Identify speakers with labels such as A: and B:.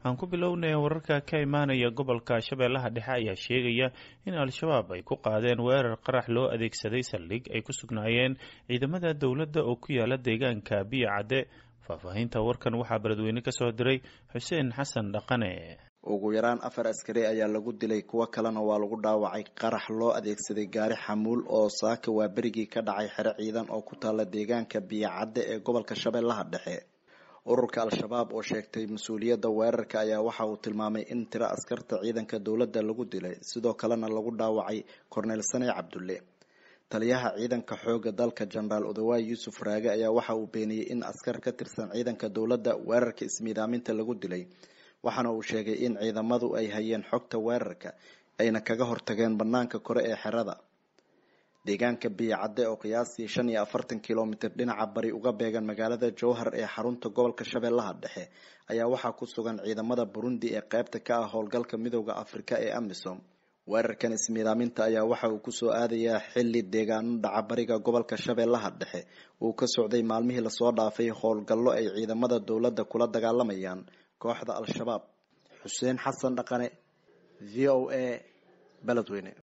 A: aan ku bilownay wararka ka imaanaya gobolka shabeellaha dhexe ayaa sheegaya in al-shabaab ay ku qaadeen weerar qarax loo adeegsaday saldhig ay ku sugnaayeen ciidamada dowladda oo ku yaala deegaanka biyo cadde faahfaahinta warkan waxaa beledweyne ka soo diray xuseen xasan dhaqane
B: ugu yaraan afar askari ayaa lagu dilay kuwo kalena waa lagu dhaawacay qarax loo adeegsaday gaari xamuul oo saaka waa berigii ka dhacay xero ciidan oo ku taala deegaanka biyo cadde ee gobolka shabeellaha dhexe ururka al-shabaab oo sheegtay mas-uuliyadda weerarka ayaa waxa uu tilmaamay in tiro askarta ciidanka dowladda lagu dilay sidoo kalena lagu dhaawacay korneyl sane cabdulle taliyaha ciidanka xooga dalka jenaraal odawaay yuusuf raage ayaa waxa uu beeniyey in askar ka tirsan ciidanka dowladda weerarka ismiidaaminta lagu dilay waxaana uu sheegay in ciidamadu ay hayeen xogta weerarka ayna kaga hortageen banaanka kore ee xerada deegaanka biyo cadde oo qiyaastii shan iyo afartan kilomitir dhinaca bari uga beegan magaalada jowhar ee xarunta gobolka shabeellaha dhexe ayaa waxaa ku sugan ciidamada burundi ee qeybta ka ah howlgalka midooda afrika ee amisom weerarkan ismiidaaminta ayaa waxa uu kusoo aadayaa xili deegaano dhaca bariga gobolka shabeellaha dhexe uu ka socday maalmihii lasoo dhaafay howlgallo ay ciidamada dowladda kula dagaalamayaan kooxda al-shabaab xuseen xasan dhaqane v o a beledweyne